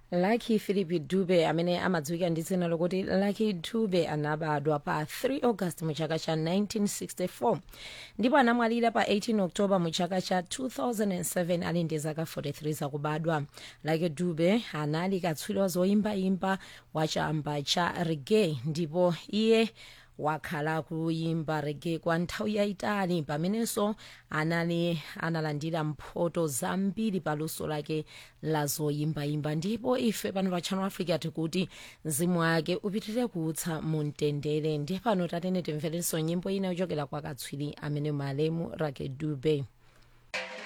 lucky philip dube amene amadziwika ndi dzina lokuti lucky dube anabadwa pa 3 august mu chaka cha 1964 ndipo anamwalira pa 18 october mu chaka cha 2007 ali ndi zaka 43 zakubadwa lucky dube anali katswiri wa zoyimbayimba wa chamba cha reggae ndipo iye wakhala kuyimba rege kwa nthawi yayitali pamenenso anali analandira mphoto zambiri paluso lake la zoyimbayimba ndipo ife pano pa channel africa tikuti mzimu wake upitirire kuutsa mu mtendere ndiye pano tatene timverenso nyimbo ina yochokera kwa katswiri amene malemu rake dube